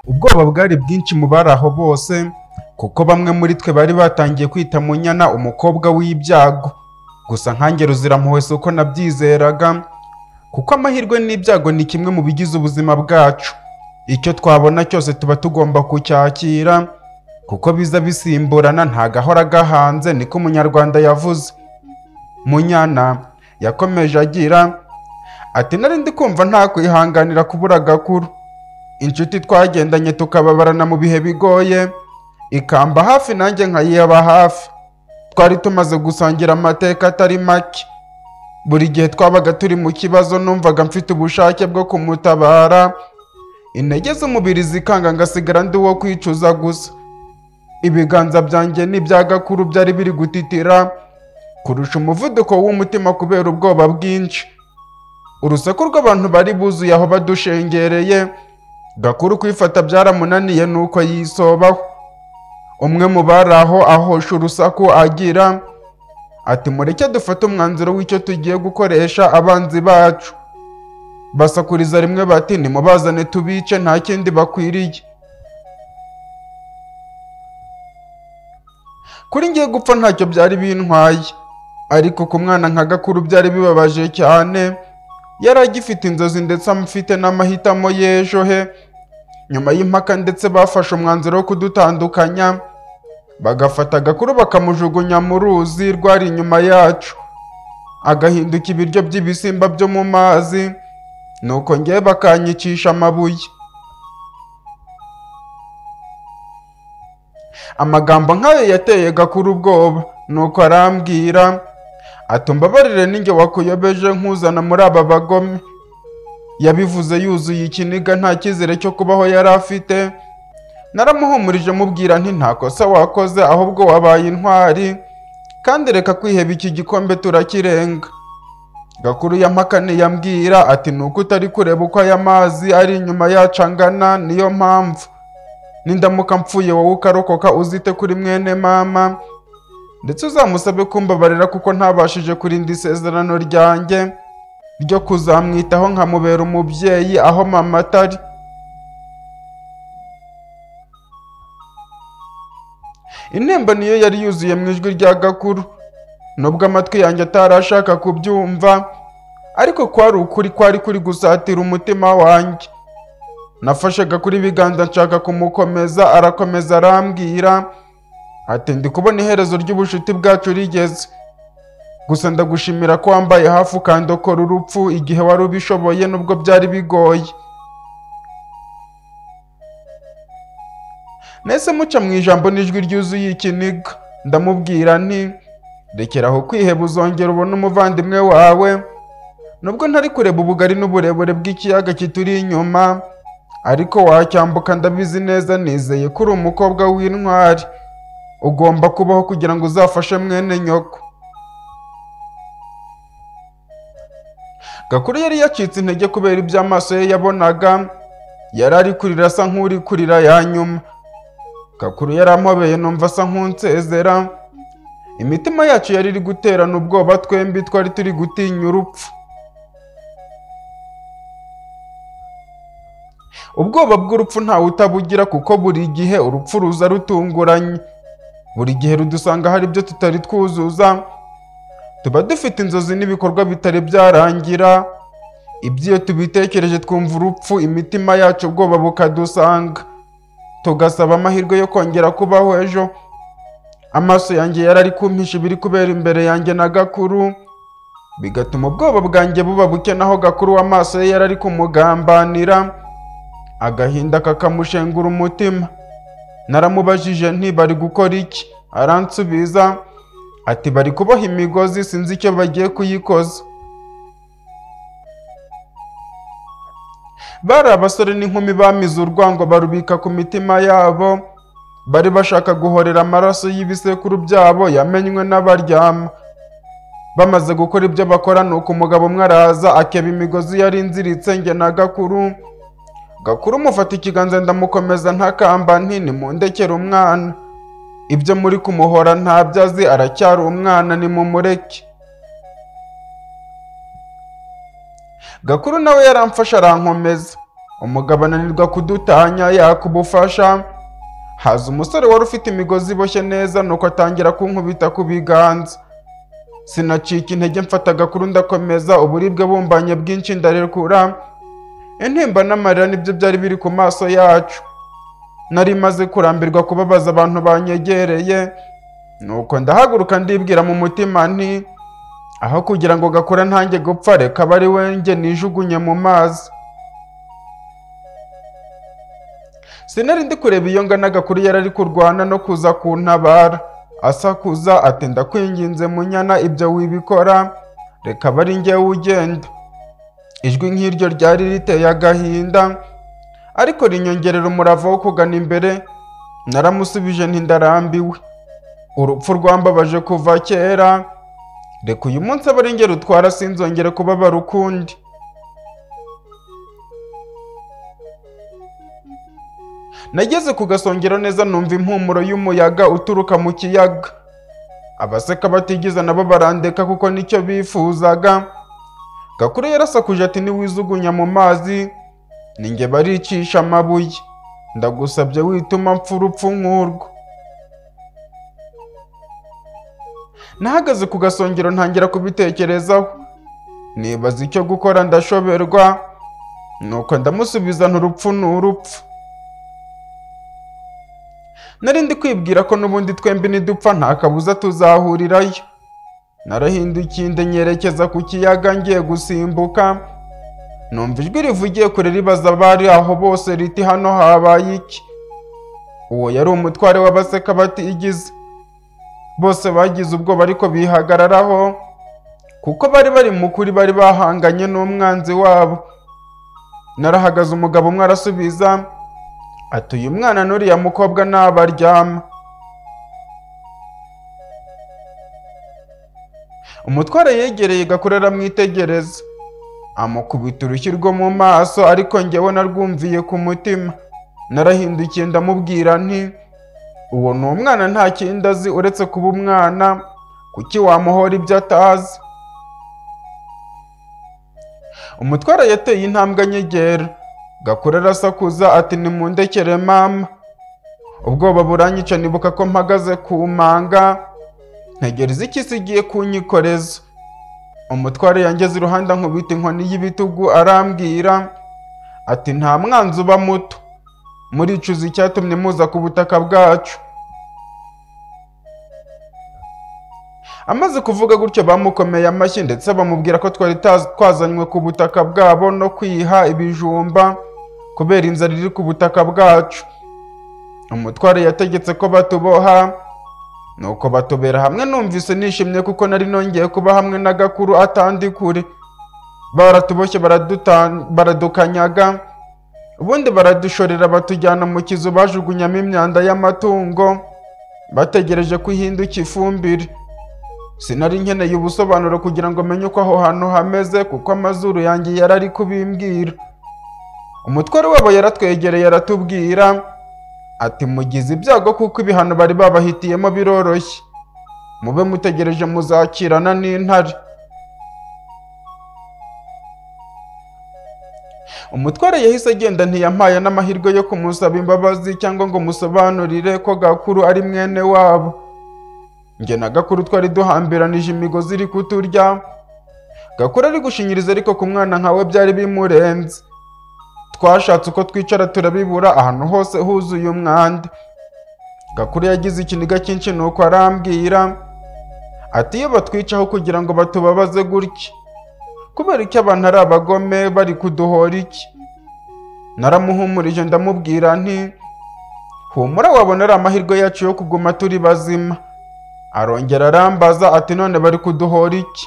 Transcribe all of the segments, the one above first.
ubwoba bwari bwinshi mu bari aho bose kuko bamwe muri twe bari batangiye kwita mu nyana umukobwa w'ibyago gusa nkange ruzirampuhwe si uko nabyizeraga kuko amahirwe n'ibyago ni kimwe mu bigize ubuzima bwacu icyo twabona cyose tuba tugomba kucyakira kuko biza bisimburana ntagahora gahanze niko umunyarwanda yavuze munyana yakomeje agira ati nari ndi kumva nta kwihanganira kubura agakuru inshuti twagendanye tukababarana mu bihe bigoye ikamba hafi nanjye nkayihaba hafi twari tumaze gusangira amateka atari make buri gihe twabaga turi mu kibazo numvaga mfite ubushake bwo kumutabara intege z'umubiri zikanga ngasigara ndi uwo kwicuza gusa ibiganza byanjye n'ibya gakuru byari biri gutitira kurusha umuvuduko w'umutima kubera ubwoba bwinshi urusaku rw'abantu bari buzuye aho badushengereye gakuru kwifata byaramunaniye nuko yisobaho umwe mu bari aho ahosha urusaku agira ati mureke dufate umwanzuro w'icyo tugiye gukoresha abanzi bacu basakuriza rimwe bati nimubazane tubice nta kindi bakwiriye kuri ngiye gupfa ntacyo byari bintwaye ariko ku mwana nka gakuru byari bibabaje cyane yari agifite inzozi ndetse amufite n'amahitamo y'ejo he nyuma y'impaka ndetse bafashe umwanzuro wo kudutandukanya bagafata agakuru bakamujugunya mu ruzi rwari inyuma yacu agahinduka ibiryo by'ibisimba byo mu mazi nuko ngewe bakanyicisha amabuye amagambo nk'ayo yateye gakuru ubwoba nuko arambwira ati mbabarire ninjye wakuyobeje nkuzana muri aba bagome yabivuze yuzuye ikiniga nta cyizere cyo kubaho yari afite naramuhumurije mubwira nti nta kosa wakoze ahubwo wabaye intwari kandi reka kwiheba iki gikombe turakirenga gakuru ya mpakane yambwira ati ni uko utari kureba uko aya mazi ari inyuma yacu angana niyo mpamvu nindamuka mpfuye wowe ukarokoka uzite kuri mwene mama ndetse uzamusabe kumbabarira kuko ntabashije kurinda isezerano ryanjye ryo kuzamwitaho nkamubera umubyeyi aho mama atari intemba niyo yari yuzuye mu ijwi rya gakuru nubwo amatwi yanjye atarashaka kubyumva ariko kwari ukuri kwari kuri gusatira umutima wanjye nafashaga kuri ibiganza nshaka kumukomeza arakomeza arambwira ati ndi kubona iherezo ry'ubucuti bwacu rigeze gusa ndagushimira ko wambaye hafi ukandokora urupfu igihe wari ubishoboye nubwo byari bigoye nese muca mu ijambo n'ijwi ryuzuye ikiniga ndamubwira nti rekeraho kwiheba uzongera ubone umuvandimwe wawe nubwo ntari kureba ubugari n'uburebure bw'ikiyaga kituri inyuma ariko wacyambuka ndabizi neza nizeye ko uri umukobwa w'intwari ugomba kubaho kugira ngo uzafashe mwene nyoko gakuru yari yacitse intege kubera ibyo amaso ye yabonaga yari ari kurira asa nk'uri kurira ya nyuma gakuru yari ampobeye numva asa nk'unsezera imitima yacu yari iri guterana ubwoba twembi twari turi gutinya urupfu ubwoba bw'urupfu ntawe utabugira kuko buri gihe urupfu ruza rutunguranye buri gihe rudusanga hari ibyo tutari twuzuza tuba dufite inzozi n'ibikorwa bitari byarangira ibyo tubitekereje twumva urupfu imitima yacu ubwoba bukadusanga tugasaba amahirwe yo kongera kubaho ejo amaso yanjye yari ari kumpisha ibiri kubera imbere yanjye na gakuru bigatuma ubwoba bwanjye buba buke naho gakuru w'amaso ye yari ari kumugambanira agahinda kakamushengura umutima naramubajije nti bari gukora iki aransubiza ati bari kuboha imigozi sinzi icyo bagiye kuyikoza bari abasore n'inkumi bamize urwango barubika ku mitima yabo bari bashaka guhorera amaraso y'ibisekuru byabo yamenywe n'abaryama bamaze gukora ibyo bakora nuko umugabo umwe araza akeba imigozi yari inziritse nge na gakuru gakuru mufata ikiganza ndamukomeza ntakamba nti nimundekere umwana ibyo muri kumuhora ntabyo azi aracyari umwana nimumureke gakuru nawe yaramfashe arankomeza umugabo ananirwa kudutanya yakubufasha haza umusore wari ufite imigozi iboshye neza nuko atangira kunkubita ku biganza sinacika intege mfata agakuru ndakomeza uburibwe bumbanye bwinshi ndarekura intimba n'amarira nibyo byari biri ku maso yacu nari maze kurambirwa kubabaza abantu banyegereye nuko ndahaguruka ndibwira mu mutima nti aho kugira ngo gakura ntange gupfa reka aba ari we njye nijugunye mu mazi sinari ndi kureba iyo ngana gakuru yari ari kurwana no kuza kuntabara asakuza ati ndakwinginze munyana ibyo wibikora reka aba ari njyewe ugenda ijwi nk'iryo ryari riteye agahinda ariko rinyongerera umurava wo kugana imbere naramusubije ntindarambiwe urupfu rwambabaje kuva kera reka uyu munsi aba ari njye rutwara sinzongere kubabara ukundi nageze ku gasongero neza numva impumuro y'umuyaga uturuka mu kiyaga abaseka batigize nabo barandeka kuko nicyo bifuzaga gakuru yarasakuje ati niwijugunya mu mazi ninjye baricisha amabuye ndagusabye wituma mpfa urupfu nk'urwo nahagaze ku gasongero ntangira kubitekerezaho nibaza icyo gukora ndashoberwa nuko ndamusubiza nturupfu ni urupfu nari ndi kwibwira ko n'ubundi twembi nidupfa nta kabuza tuzahurirayo narahindukiye nyerekeza ku kiyaga ngiye gusimbuka numva ijwi rivugiye kure ribaza abari aho bose riti hano habaye iki uwo yari umutware w'abaseka batigize bose bagize ubwoba ariko bihagararaho kuko bari bari mu kuri bari bahanganye n'umwanzi wabo narahagaze umugabo umwe arasubiza ati uyu mwana n'uriya mukobwa nabaryama umutware yegereye gakuru aramwitegereza amukubita urushyi rwo mu maso ariko njyewe narwumviye ku mutima narahindukiye ndamubwira nti uwo ni umwana nta kindi azi uretse kuba umwana kuki wamuhora ibyo atazi umutware yateye intambwe anyegera gakura arasakuza ati nimundekere mama ubwoba buranyica nibuka ko mpagaze ku manga ntegereza ikisi igiye kunyikoreza umutware yangeze iruhande ankubita inkoni y'ibitugu arambwira ati nta mwanzi uba muto muricuza icyatumye muza ku butaka bwacu amaze kuvuga gutyo bamukomeye amashyi ndetse bamubwira ko twari twazanywe ku butaka bwabo no kwiha ibijumba kubera inzara iri ku butaka bwacu umutware yategetse ko batuboha nuko batubera hamwe numvise nishimye kuko nari nongeye kuba hamwe na gakuru atandi kure baratuboshye baradukanyaga ubundi baradushorera batujyana mu kizu bajugunyamo imyanda y'amatungo bategereje ko ihinduka ifumbire sinari nkeneye ubusobanuro kugira ngo menye uko aho hantu hameze kuko amazuru yanjye yari ari kubimbwira umutware wabo yaratwegereye aratubwira ati mugize ibyago kuko ibihano bari babahitiyemo biroroshye mube mutegereje muzakirana n'intare umutware yahise agenda ntiyampaye n'amahirwe yo kumusaba imbabazi cyangwa ngo musobanurire ko gakuru ari mwene wabo njye na gakuru twari duhambiranije imigozi iri kuturya gakuru ari gushinyiriza ariko ku mwana nkawe byari bimurenze twashatse uko twicara turabibura ahantu hose huzuye umwanda gakuru yagize ikiniga cyinshi nuko arambwira ati iyo batwicaho kugira ngo batubabaze gutya kubera icyo abantu ari abagome bari kuduhora iki naramuhumurije ndamubwira nti humura wabona ari amahirwe yacu yo kuguma turi bazima arongera arambaza ati none bari kuduhora iki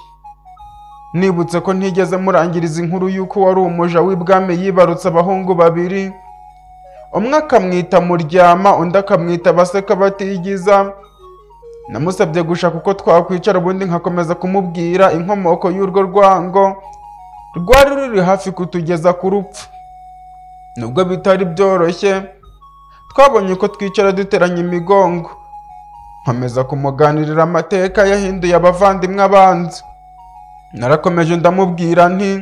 nibutse ko ntigeze murangiriza inkuru y'uko wari umuja w'ibwami yibarutse abahungu babiri umwe akamwita muryama undi akamwita baseka batigiza namusabye gushaka uko twakwicara ubundi nkakomeza kumubwira inkomoko y'urwo rwango rwari ruri hafi kutugeza ku rupfu nubwo bitari byoroshye twabonye uko twicara duteranya imigongo nkomeza kumuganirira amateka yahinduye abavandimwe abanzi narakomeje ndamubwira nti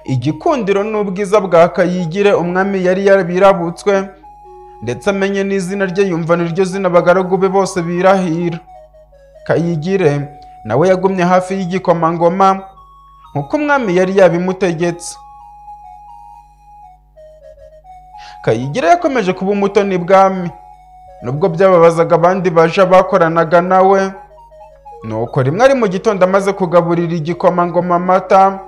igikundiro n'ubwiza bwa kayigire umwami yari yarabirabutswe ndetse amenye n'izina rye yumva niryo zina abagaragu be bose birahira kayigire nawe yagumye hafi y'igikomangoma nk'uko umwami yari yabimutegetse kayigire yakomeje kuba umutoni bwami nubwo byababazaga abandi baje bakoranaga nawe nuko rimwe ari mu gitondo amaze kugaburira igikomangoma amata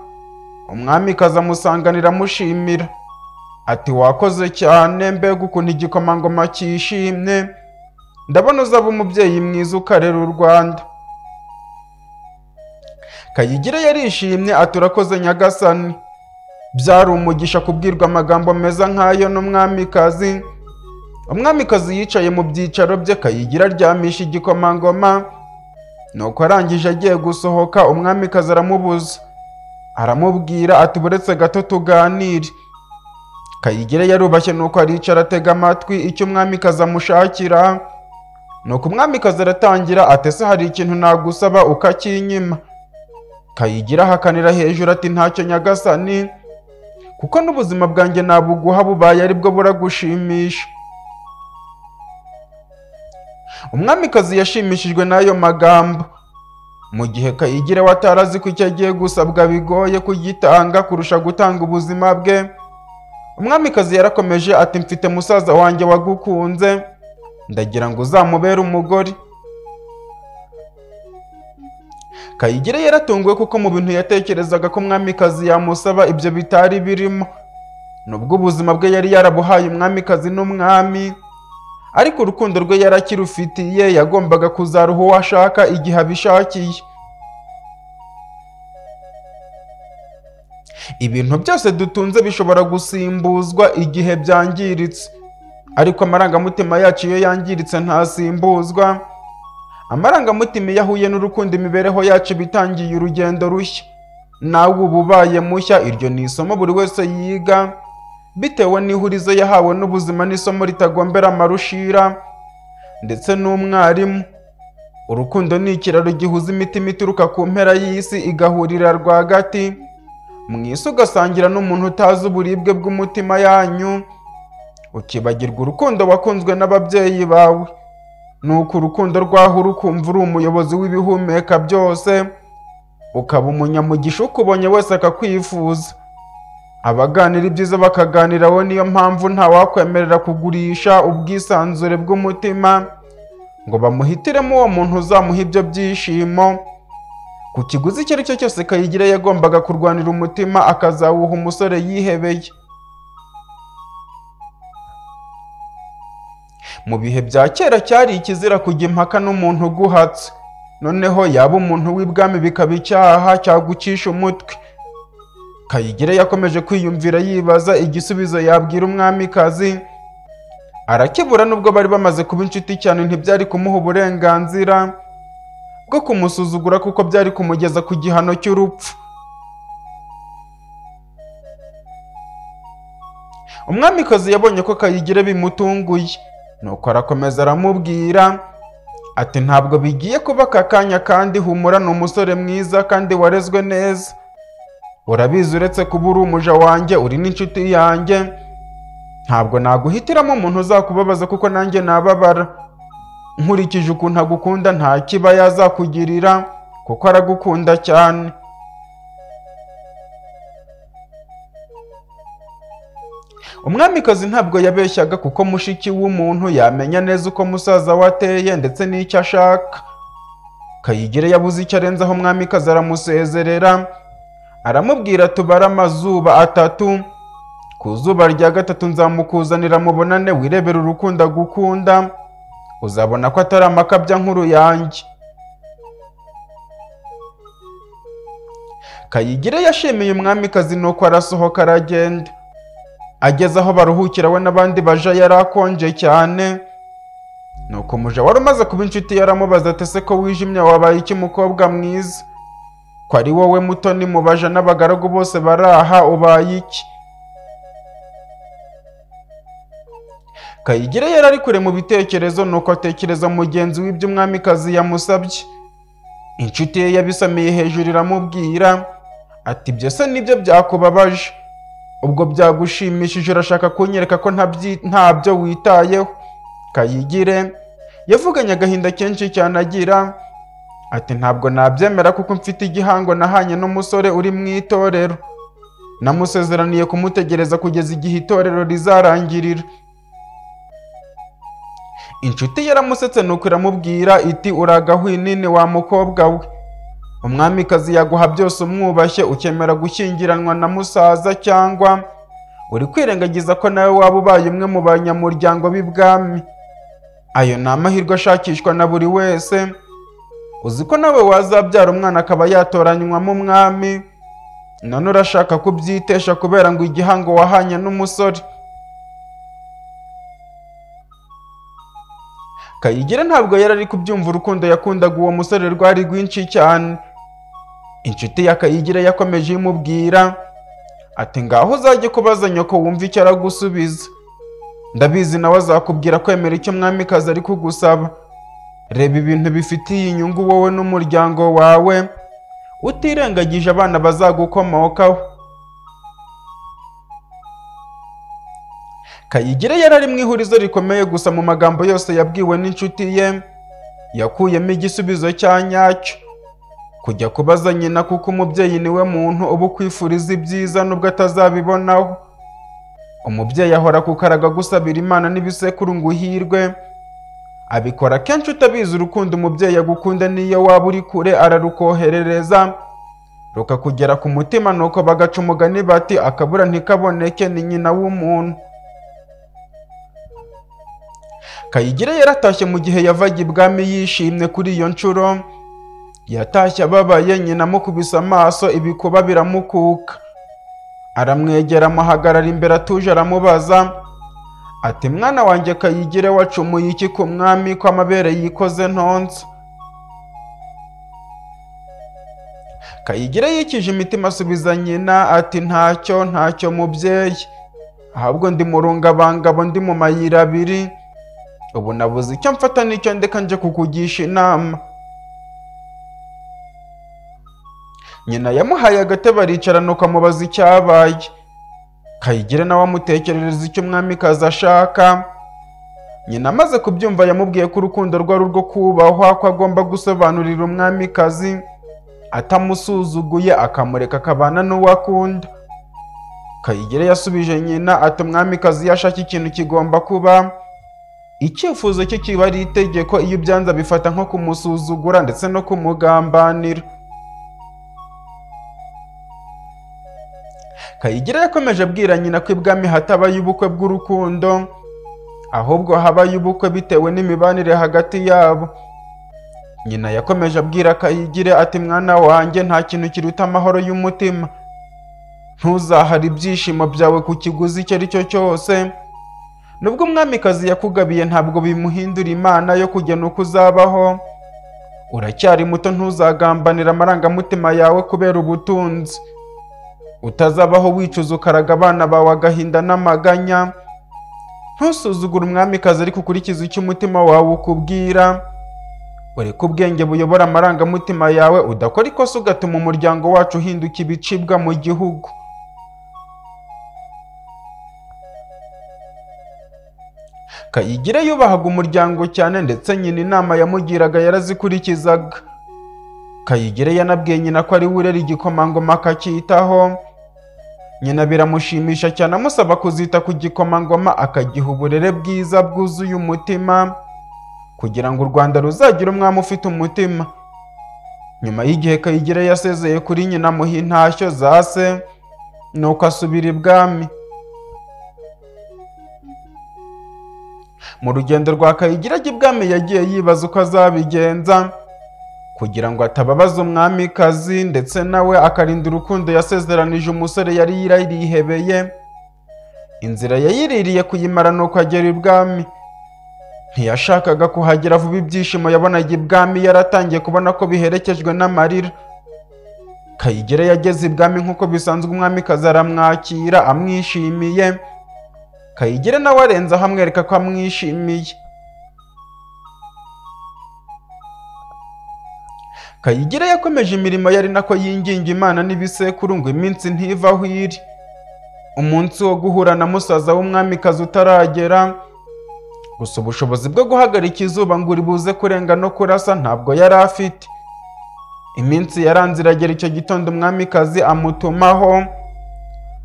umwami amusanganira amushimira ati wakoze cyane mbega ukuntu igikomangoma cyishimye ndabona uzaba umubyeyi mwiza ukarera u rwanda kayigire yarishimye ati urakoze nyagasani byari umugisha kubwirwa amagambo meza nk'ayo n'umwamikazi umwamikazi yicaye mu byicaro bye kayigira aryamisha igikomangoma nuko arangije agiye gusohoka umwamikazi aramubuza aramubwira ati buretse gato tuganire kayigire yarubashye nuko aricara atega amatwi icyo umwamikazi amushakira nuko umwamikazi aratangira atese hari ikintu nagusaba ukakinyima kayigira ahakanira hejuru ati ntacyo nyagasani kuko n'ubuzima bwanjye nabuguha bubaye aribwo buragushimisha umwamikazi yashimishijwe n'ayo magambo mu gihe kayigira we atari azi ko icyo agiye gusabwa bigoye kugitanga kurusha gutanga ubuzima bwe umwamikazi yarakomeje ati mfite musaza wanjye wagukunze ndagira ngo uzamubere umugore kayigire yaratunguwe kuko mu bintu yatekerezaga ko umwamikazi yamusaba ibyo bitari birimo nubwo ubuzima bwe yari yarabuhaye umwamikazi n'umwami ariko urukundo rwe yarakirufitiye yagombaga kuzaruha uwo ashaka igihe abishakiye ibintu byose dutunze bishobora gusimbuzwa igihe byangiritse ariko amarangamutima yacu iyo yangiritse ntasimbuzwa amarangamutima iyo ahuye n'urukundo imibereho yacu bitangiye urugendo rushya nawe uba ubaye mushya iryo ni isomo buri wese yiga bitewe n'ihurizo yahawe n'ubuzima n'isomo ritagombera amarushira ndetse n'umwarimu urukundo ni ikiraro gihuza imitima ituruka ku mpera y'isi igahurira rwagati mu isi ugasangira n'umuntu utazi uburibwe bw'umutima yanyu ukibagirwa urukundo wakunzwe n'ababyeyi bawe nuko urukundo rwaho urukumva uri umuyobozi w'ibihumeka byose ukaba umunyamugisha ukubonye wese akakwifuza abaganira ibyiza bakaganiraho niyo mpamvu ntawakwemerera kugurisha ubwisanzure bw'umutima ngo bamuhitiremo uwo muntu uzamuha ibyo byishimo ku kiguzi icyo ari cyo cyose kayigira yagombaga kurwanira umutima akazawuha umusore yihebeye mu bihe bya kera cyari ikizira kujya impaka n'umuntu uguhatse noneho yaba umuntu w'ibwami bikaba icyaha cyagucisha umutwe kayigire yakomeje kwiyumvira yibaza igisubizo yabwira umwamikazi arakibura nubwo bari bamaze kuba inshuti cyane ntibyari kumuha uburenganzira bwo kumusuzugura kuko byari kumugeza ku gihano cy'urupfu umwamikazi yabonye ko kayigire bimutunguye nuko arakomeza aramubwira ati ntabwo bigiye kuba aka kanya kandi humura ni umusore mwiza kandi warezwe neza urabizi uretse kuba uri umuja wanjye uri n'inshuti yanjye ntabwo naguhitiramo umuntu uzakubabaza kuko nanjye nababara nkurikije ukuntu agukunda nta kiba yazakugirira kuko aragukunda cyane umwamikazi ntabwo yabeshyaga kuko mushiki w'umuntu yamenya neza uko musaza we ateye ndetse n'icyo ashaka kayigire yabuze icyo arenzaho umwamikazi aramusezerera aramubwira tubare amazuba atatu ku zuba rya gatatu nzamukuzanira mubonane wirebera urukundo agukunda uzabona ko atari amakabya nkuru yanjye kayigire yashimiye umwamikazi nuko arasohoka aragenda ageze aho baruhukira we n'abandi baja yarakonje cyane nuko umuja wari umaze kuba inshuti yaramubaza atese ko wijimye wabaye iki mukobwa mwiza ko ari wowe muto nimubaja n'abagaragu bose baraha ubaye iki kayigire yari ari kure mu bitekerezo nuko atekereza mugenzi w'ibyo umwamikazi yamusabye inshuti ye yabisamiye hejuru iramubwira ati ibyo se nibyo byakubabaje ubwo byagushimishije urashaka kunyereka ko ntabyi- ntabyo witayeho kayigire yavuganye agahinda kenshi cyane agira ati ntabwo nabyemera kuko mfite igihango nahanye n'umusore uri mu itorero namusezeraniye kumutegereza kugeza igihe itorero rizarangirira inshuti yaramusetse nuko iramubwira iti uragahwinini wa mukobwa we umwamikazi yaguha byose umwubashye ukemera gushyingiranwa na musaza cyangwa uri kwirengagiza ko nawe waba ubaye umwe mu banyamuryango b'ibwami ayo ni amahirwe ashakishwa na buri wese uzi ko nawe wazabyara umwana akaba yatoranywamo umwami none urashaka kubyitesha kubera ngo igihango wahanye n'umusore Kayigera ntabwo yari ari kubyumva urukundo yakundaga uwo musore rwari rwinshi cyane inshuti ya Kayigera yakomeje imubwira ati ngaho uzajye kubaza nyoko wumva icyo aragusubiza ndabizi nawe azakubwira kwemera icyo mwamikazi ari kugusaba reba ibintu bifitiye inyungu wowe n'umuryango wawe utirengagije abana bazagukomokaho Kayigire yari ari mu ihurizo rikomeye gusa mu magambo yose yabwiwe n'inshuti ye yakuyemo igisubizo cya nyacyo kujya kubaza nyina kuko umubyeyi niwe muntu uba ukwifuriza ibyiza nubwo atazabibonaho umubyeyi ahora ku karaga gusabira imana n'ibisekuru ngo uhirwe abikora kenshi utabizi urukundo umubyeyi agukunda n'iyo waba uri kure ararukoherereza rukakugera ku mutima nuko bagaca umugani bati akabura ntikaboneke ni nyina w'umuntu Kayigire yaratashye mu gihe yavaga ibwami yishimye kuri iyo nshuro yatashye ababaye nyina amukubise amaso ibikuba biramukuka aramwegera amuhagarara imbere atuje aramubaza ati mwana wanjye kayigire wacumuye iki ku mwami ko amabere yikoze ntonsa kayigire yikije imitima asubiza nyina ati ntacyo ntacyo mubyeyi ahubwo ndi mu rungabangabo ndi mu mayira abiri ubu nabuze icyo mfata n'icyo ndeka nje kukugisha inama nyina yamuhaye agatebe aricara nuko amubaza icyabaye kayigire nawe amutekerereza icyo umwamikazi ashaka nyina amaze kubyumva yamubwiye ko urukundo rwari urwo kubahwa ko agomba gusobanurira umwamikazi atamusuzuguye akamureka akabana n'uwo akunda kayigire yasubije nyina ati umwamikazi iyo ashaka ikintu kigomba kuba icyifuzo cye kiba ari itegeko iyo ubyanze abifata nko kumusuzugura ndetse no kumugambanira kayigira yakomeje abwira nyina ko ibwami hatabaye ubukwe bw'urukundo ahubwo habaye ubukwe bitewe n'imibanire hagati yabo nyina yakomeje abwira kayigire ati mwana wanjye nta kintu kiruta amahoro y'umutima ntuzahare ibyishimo byawe ku kiguzi icyo ari cyo cyose nubwo umwamikazi yakugabiye ntabwo bimuhindura imana yo kugena uko uzabaho uracyari muto ntuzagambanira amarangamutima yawe kubera ubutunzi utazabaho wicuza ukaraga abana bawe agahinda n'amaganya ntusuzugure umwamikazi ariko ukurikiza icyo umutima wawe ukubwira ureke ubwenge buyobora amarangamutima yawe udakora ikosa ugatuma umuryango wacu uhinduka ibicibwa mu gihugu kayigire yubahaga umuryango cyane ndetse nyina inama yamugiraga yarazikurikizaga kayigire yanabwiye nyina ko ari we urera igikomangoma akacyitaho nyina biramushimisha cyane amusaba kuzita ku gikomangoma akagiha uburere bwiza bwuzuye umutima kugira ngo u rwanda ruzagire umwami ufite umutima nyuma y'igihe kayigire yasezeye kuri nyina amuha intashyo za se nuko asubira ibwami mu rugendo rwa kayigirage ibwami yagiye yibaza uko azabigenza kugira ngo atababaza umwamikazi ndetse nawe akarinda urukundo yasezeranije umusore yari yarihebeye inzira yayiririye kuyimara nuko agera ibwami ntiyashakaga kuhagera vuba ibyishimo yabonaga ibwami yaratangiye kubona ko biherekejwe n'amarira kayigire yageze ibwami nk'uko bisanzwe umwamikazi aramwakira amwishimiye kayigire nawe arenze aho amwereka ko amwishimiye kayigira yakomeje imirimo yari nako yinginga imana n'ibisekuru ngo iminsi ntivaho iri umunsi wo guhura na musaza w'umwamikazi utaragera gusa ubushobozi bwo guhagarika izuba ngo uribuze kurenga no kurasa ntabwo yari afite iminsi yaranze iragera icyo gitondo umwamikazi amutumaho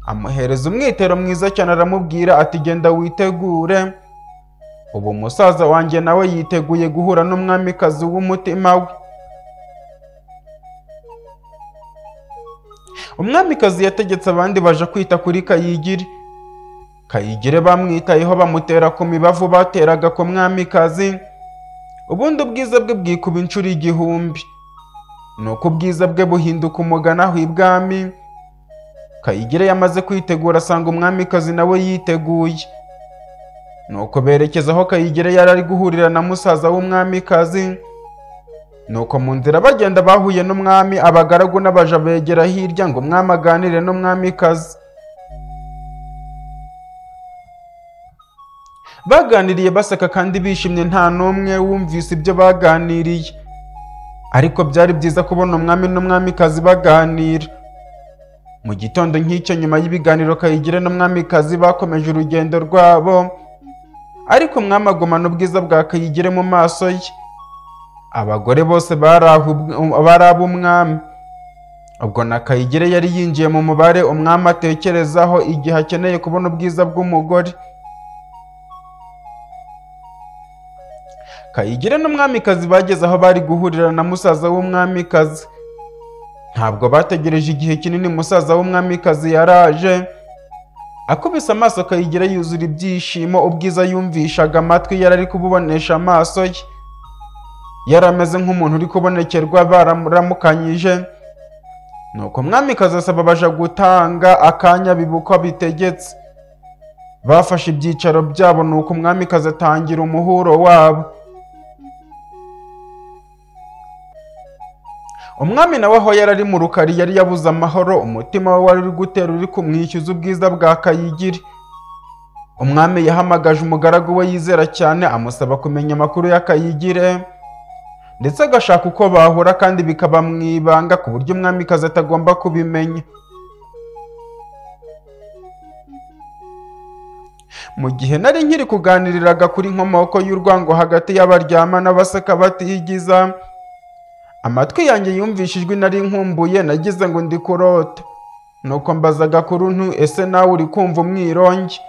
amuhereza umwitero mwiza cyane aramubwira ati genda witegure ubu musaza wanjye nawe yiteguye guhura n'umwamikazi w'umutima we umwamikazi yategetse abandi baje kwita kuri kayigire kayigire bamwitayeho bamutera ku mibavu bateraga ku mwamikazi ubundi ubwiza bwe bwikuba inshuro igihumbi ni uko ubwiza bwe buhinduka umugana aho ibwami kayigire yamaze kwitegura asanga umwamikazi nawe yiteguye nuko berekeza aho kayigire yari ari guhurira na musaza w'umwamikazi nuko mu nzira bagenda bahuye n'umwami abagaragu n'abaja begera hirya ngo umwami aganire n'umwamikazi baganiriye baseka kandi bishimye nta n'umwe wumvise ibyo baganiriye ariko byari byiza kubona umwami n'umwamikazi baganira mu gitondo nk'icyo nyuma y'ibiganiro kayigire n'umwamikazi bakomeje urugendo rwabo ariko umwami agumana ubwiza bwa kayigire mu maso ye abagore bose bari ahu- bari ab'umwami ubwo na kayigire yari yinjiye mu mubare umwami atekerezaho igihe akeneye kubona ubwiza bw'umugore kayigire n'umwamikazi bageze aho bari guhurira na musaza w'umwamikazi ntabwo bategereje igihe kinini musaza w'umwamikazi yaraje akubise amaso kayigire yuzura ibyishimo ubwiza yumvishaga amatwi yari ari kububonesha amaso ye yari ameze nk'umuntu uri kubonekerwa baramukanyije nuko umwamikazi asaba abaja gutanga akanya bibukwa bitegetse bafashe ibyicaro byabo nuko umwamikazi atangira umuhuro wabo umwami nawe aho yari ari mu rukari yari yabuze amahoro umutima we wari uri gutera uri kumwishyuza ubwiza bwa kayigire umwami yahamagaje umugaragu we yizera cyane amusaba kumenya amakuru ya kayigire ndetse agashaka uko bahura kandi bikaba mu ibanga ku buryo umwamikazi atagomba kubimenya mu gihe nari nkiri kuganiriraga kuri inkomoko y'urwango hagati y'abaryama n'abaseka batigiza amatwi yanjye yumvishe ijwi nari nkumbuye nagize ngo ndi kurota nuko mbaza gakuru ntu ese nawe uri kumva umwirongi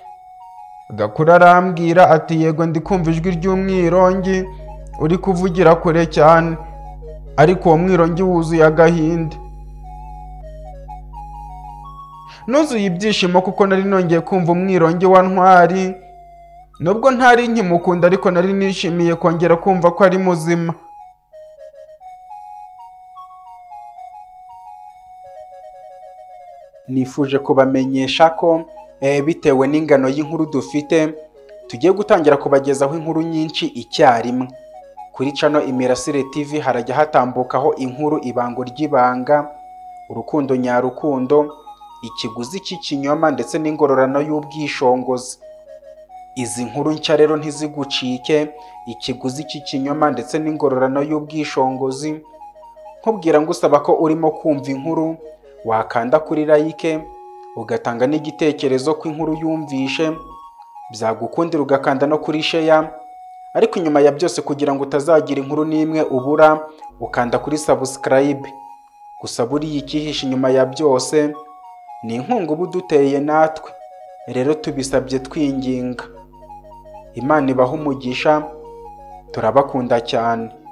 gakuru arambwira ati yego ndi kumva ijwi ry'umwirongi uri kuvugira kure cyane ariko uwo mwirongi wuzuye agahinda nuzuye ibyishimo kuko nari nongeye kumva umwirongi wa ntwari nubwo ntari nkimukunda ariko nari nishimiye kongera kumva ko ari muzima nifuje kubamenyesha ko eh, bitewe n'ingano y'inkuru dufite tugiye gutangira kubagezaho inkuru nyinshi icyarimwe kuri cano imirasire tv harajya hatambukaho inkuru ibango ry'ibanga urukundo nyarukundo ikiguzi cy'ikinyoma ndetse n'ingororano y'ubwishongozi izi nkuru nshya rero ntizigucike ikiguzi cy'ikinyoma ndetse n'ingororano y'ubwishongozi nkubwira ngo usaba ko urimo kumva inkuru wakanda kuri like ugatanga n'igitekerezo ko inkuru yumvishe byagukundira ugakanda no kuri sheya ariko nyuma ya byose kugira ngo utazagira inkuru n'imwe ubura ukanda kuri subscribe gusa buriya icyihishe inyuma ya byose ni inkunga uba uduteye natwe rero tubisabye twinginga imana ibahe umugisha turabakunda cyane